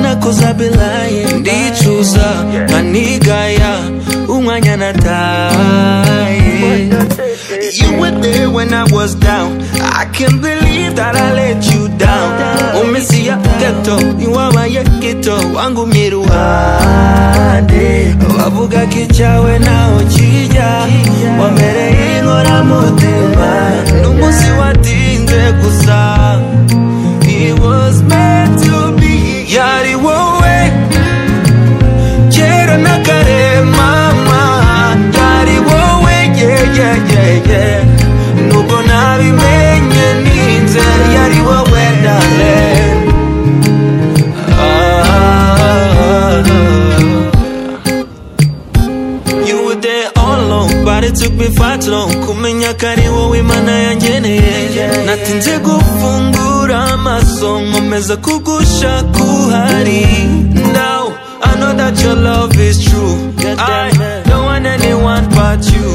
nakoze abelaye ndicuza nkanigaya umwanya nataye You were there when I was down I can't believe that I let you down Umesia teto niwabaye kito wangumye iruhande wavugaga icyawe naho kijya wamereye inkoramutima n'umunsi watinze gusa It was meant to be yari wowe kera na kare mama yari wowe yeah, yeah, yeah, yeah. nubwo nabimenye ninze yari wowe darling You were there all alone, but it took me far too long. Kumenya kari wowe imana yangeneye natinze gufungura amaso nkomeza kugusha kuhari now I know that your love is true I don't want anyone but you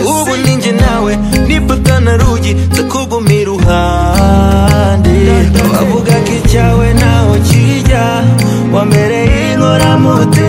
ubu ninjye nawe nipata na rugi nzakuguma iruhande wavugaga icyawe naho kijya wambereye inkoramutima